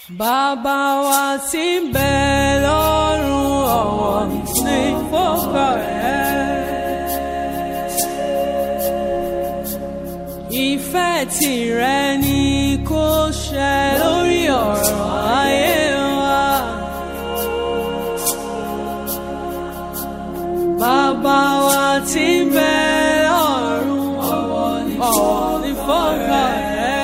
Bàbá wa tí ń bẹ lọ́run ọ̀wọ̀ ní fọ́kọ rẹ̀. Ìfẹ́ tìrẹ ni kó ṣẹ lórí ọ̀rọ̀ ayé wa. Bàbá wa tí ń bẹ lọ́run ọ̀wọ̀ ní fọ́kọ rẹ̀.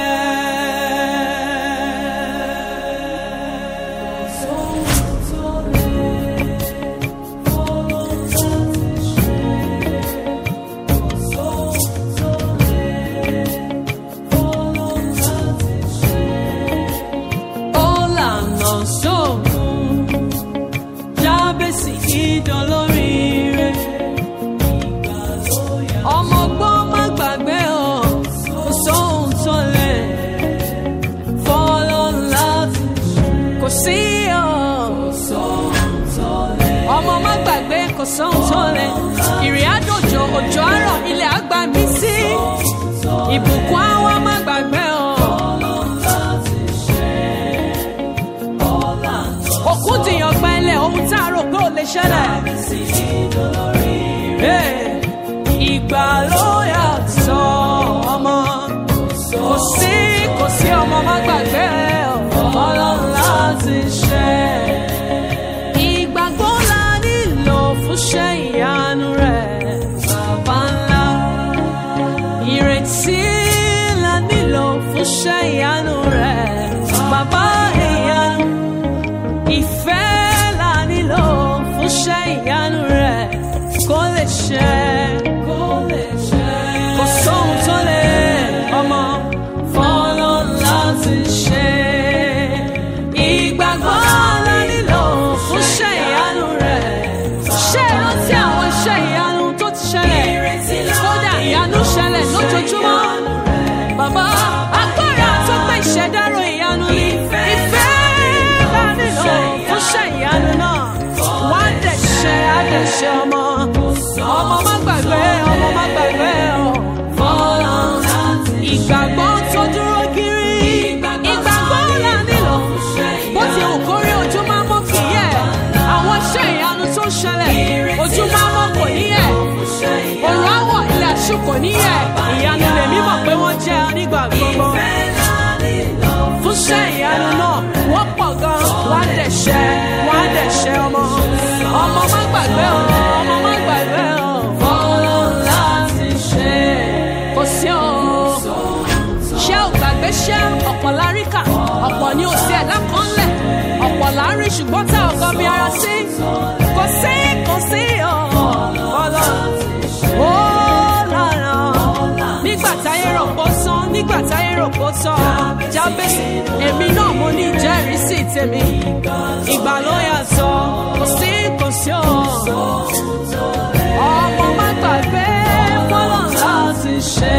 Ọ̀làna sóògùn jábèsì ìdánlóríire. Ọmọ gbọ́n má gbàgbé o, kò sóhun tó lè fọ́lọ́ láti kò sí o. Ọmọ má gbàgbé kò sóhun tó lè. Ìrìn àjòjò òjò àárọ̀ ilẹ̀ àgbà mí sí. Ìbùkún àwọn má gbàgbé o. Òkú dìyàn gbẹ́lẹ̀ ohun tá a rò pé ò lè ṣẹlẹ̀. Hey, Ìgbà ló yàtọ̀ ọmọ. Kò sí kò sí ọmọ má gbàgbé ọlọ́run láti ṣe. Ìgbàgbọ́ la nílò fún ṣẹ́ ìyanu rẹ̀ bàbá ńlá. Ìrètí la nílò fún ṣẹ́ ìyanu rẹ̀ bàbá ìyanu ìfẹ́ la nílò fún ṣẹ́ ìyanu rẹ̀ kó lè ṣẹ. kó lè ṣẹ. kò sóhun tó lè ọmọ fọ́lọ́ láti ṣe. ìgbàgbọ́ la nílò fún ṣẹ́ ìyanu rẹ̀. ṣé ẹ rántí àwọn iṣẹ́ ìyanu tó ti ṣẹlẹ̀? kódà ìyanu ṣẹlẹ̀ lójoojúmọ́. Bàbá agbára tó pé ìṣẹ̀dárò ìyanu ni ìfẹ́ bá nílò fún ṣẹ́ ìyanu náà. Wá dẹ̀ ṣe àdẹ̀ṣe ọmọ. Ọmọ má gbàgbé, ọmọ má gbàgbé ọ̀. Fọ́lá ìgbàgbọ́ tó dúró kiri. Ìgbàgbọ́ là nílò. Bó ti wù kórí ojú máa mọ́ kì í yẹ̀. Àwọn iṣẹ́ ìyanu tó ń ṣẹlẹ̀. Ojú máa mọ́ kò ní yẹ̀. Òrùn àwọ̀ ilẹ̀ àṣù kò ní yẹ̀. Ìyanu lèmi mọ̀ pé wọ́n jẹ́ nígbà gbogbo. Fúnṣẹ́ ìyanu náà wọ́n pọ̀ gan. Wọ́n á dẹ̀ ṣẹ́, wọ́n á dẹ̀ ṣẹ́ ọmọ. Ọmọ má gbàgbé o, ọmọ má gbàgbé o. Fọ́lọ́ láti ṣe kò sí o. Ṣé ò gbàgbé ṣẹ́ ọ̀pọ̀ láríkà? Ọ̀pọ̀ ni ò sí ẹ̀dá kan lẹ̀. Ọ̀pọ̀ lárí ṣùgbọ́n tá ọ̀gọ́ mi ara sí. Kò sí, kò sí o. Fọ́lọ́ ó lára nígbà táyé rò pó sán nígbà táyé rò pó tán jábèsì èmi náà mo ní ìjẹ́rìísí tèmi ìgbà ló yàtọ̀ kò sí kò sí o ọmọ má gbàgbé fọlọ́ láti ṣe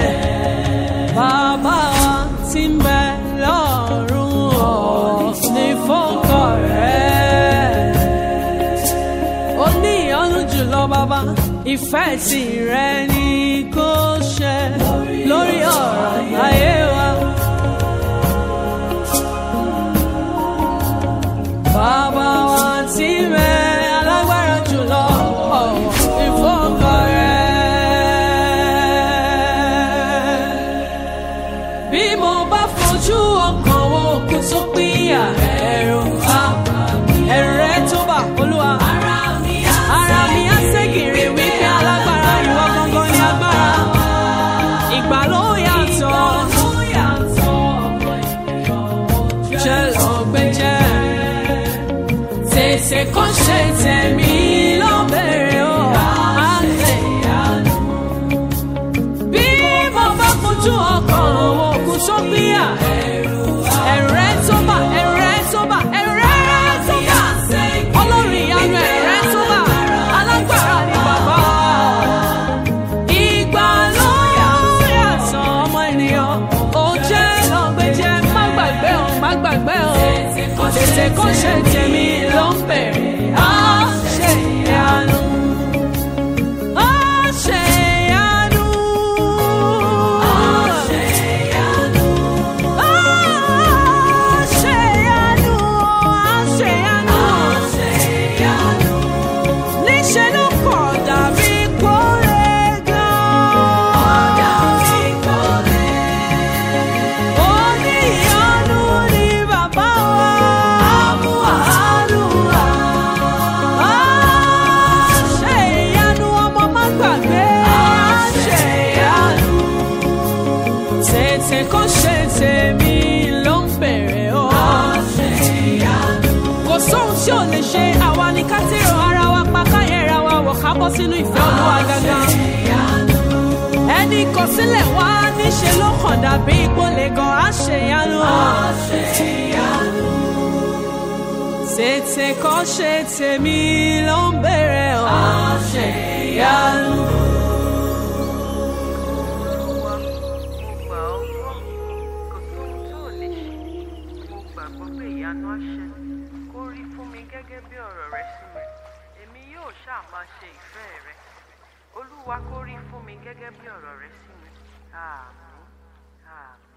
bàbá wa tí ń bẹ lọ́rùn ọ̀ ní fọ́kọ̀ rẹ̀ ó ní ìyọ́nú jùlọ bàbá ìfẹ́ tìrẹ ni kò ṣe lórí ọ̀rọ̀ ayé wa. Bàbá wa tí mẹ alágbára jùlọ ọ̀wọ̀ ìfọ́kọ̀ rẹ̀. Bí mo bá fojú ọkàn wo òkú tó pínyà ẹ̀rù àbá ẹ̀rù rẹ̀ tó bà olúwa. Ara mi á ara mi á ségèrè wípé alágbára ìwọ gangan ni agbára. Ìgbà ló yàtọ̀. Jẹ́ lọ gbẹ́jẹ́. Tètè kó ṣe tẹ̀mí ló bẹ̀rẹ̀ o. Àlẹ́ ìyanu. Bí mo bá fojú ọkàn wo òkú tó gbéyà. Ẹ̀rù rẹ̀ tó bà, ẹ̀rù rẹ̀ tó bà, ẹ̀rù rẹ̀ tó bà. Ọlọ́run ìyanu ẹ̀rù rẹ̀ tó bà. Alágbára ni bàbá. Ìgbà ló yàtọ̀ ọmọ ènìyàn. Ó jẹ́ lọ́gbẹ́jẹ́, má gbàgbé o, má gbàgbé o. Tètè kó ṣe tèmi ló ń bẹ̀rẹ̀. Á ṣe ìyanu. Á ṣe ìyanu. Á ṣe ìyanu. Á ṣe ìyanu. bọ́ sínú ìfẹ́ olúwa gangan. ẹni kọsílẹ̀ wá níṣe ló kàn dàbí ìpolè gan àṣeyanu. tètè kọ́ ṣe tèmi ló ń bèrè ọ̀ àṣeyanu. Olúwa, mo gbà ọ́ gbọ́, kò sóhun tó ò lè ṣe. Mo gbàgbọ́ pé ìyanu á ṣẹ. Kó rí fún mi gẹ́gẹ́ bí ọ̀rọ̀ rẹ sí mi. Èmi yóò ṣáà máa ṣe ìfẹ́ rẹ. Olúwa kó rí fún mi gẹ́gẹ́ bí ọ̀rọ̀ rẹ sí mi. Àmín. Àmín.